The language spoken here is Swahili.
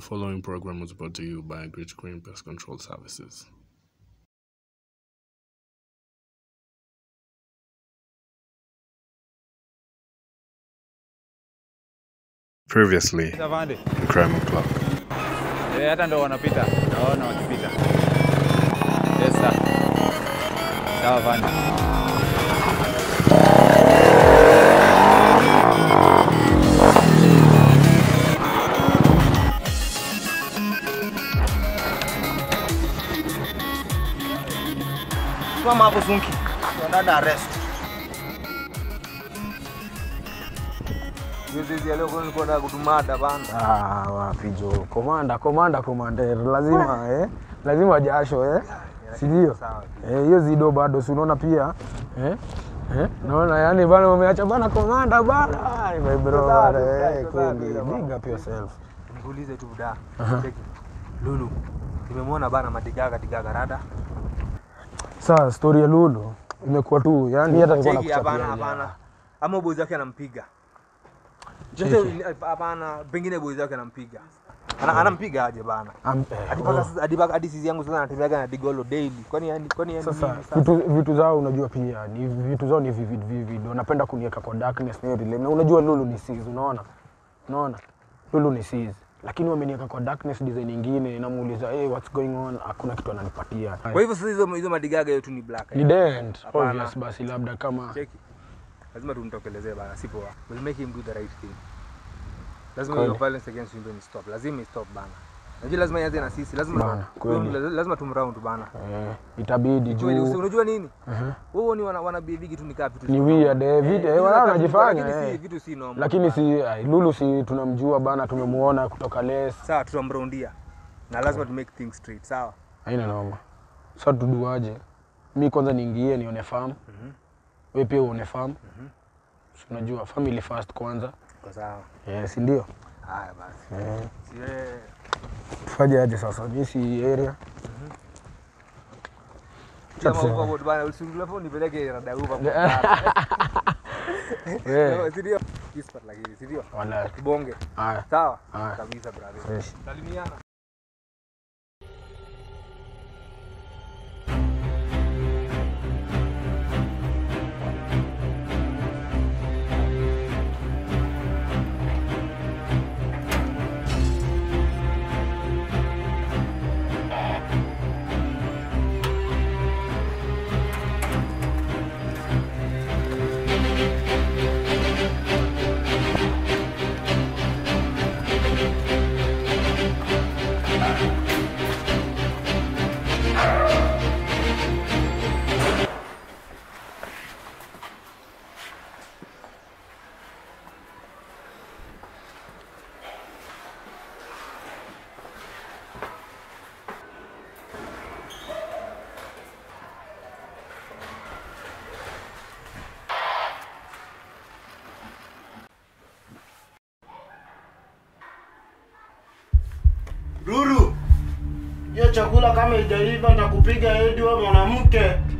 following program was brought to you by Great Green Pest Control Services. Previously, Avande. Crime O'Clock. Eh, hata ndo wanapita. Naona wakipita. Yes sir. Sawa Avande. Simama hapo Sunki. Dada arrest. Juzi ya leo kwa nilikuwa nataka kutumada bana. Ah, wapi jo komanda komanda komander lazima eh? lazima jasho eh? si ndio eh, hiyo zido bado si unaona pia eh? Eh? naona yani bana umeacha bana komanda bana Ai, my bro bana, eh, kweli big up yourself Nikuulize tu buda. Cheki. Lulu. Nimemwona bana madigaga digaga rada. sasa story ya Lulu imekuwa tu yani hata nilikuwa Cheki hapana nakuchapia hapana. Ama boys wake anampiga. Just hapana, pengine boys wake anampiga. Ana, anampiga aje bana. Am- eh, Hadi mpaka sasa hadi mpaka- hadi sisi yangu sasa anatembeaga na digolo daily. Kwani yani kwani yani sasa nini vitu, vitu zao unajua pia ni vitu zao ni vivid vivid wanapenda kuniweka kwa darkness na hiyo relay. na unajua Lulu ni sis unaona unaona Lulu ni sis lakini wameniweka kwa darkness design nyingine namuuliza hey, what's going on hakuna kitu ananipatia Kwa hivyo sasa hizo hizo madigaga yetu ni black. ni dent Hapana. obvious basi labda kama Cheki. Lazima tumtokelezee bana, si poa. We'll make him do the right thing. Lazima Kweli. hiyo violence against women stop. Lazima stop bana. Najua lazima ianze na sisi. Lazima Bana, kweli. lazima tumround bana. eh, itabidi Kweli, usi- juu unajua nini? uh-huh. Wao ni wana wana behave tu nikaa vitu. ni weird eh, vitu eh, wala wanajifanya Lakini si eh. vitu si normal. lakini si ai, Lulu si tunamjua bana tumemuona kutoka les sawa tutamroundia. Na lazima to make things straight, sawa? haina noma sa tuduaje mi kwanza niingie nione farm we pia uone farm Si unajua family first kwanza Kwa sawa. eh, si ndio Haya basi. eh, Si wewe tufanye aje sasa mi si area Chama Tuseme. overboard bana, usingle phone nipeleke rada uva. Eh, Si ndio? Whisper lakini, si ndio? wala Tubonge. haya Sawa? haya Kabisa brother. fresh Salimiana. Ruru, hiyo chakula kama ijaiva nitakupiga hedi wewe mwanamke.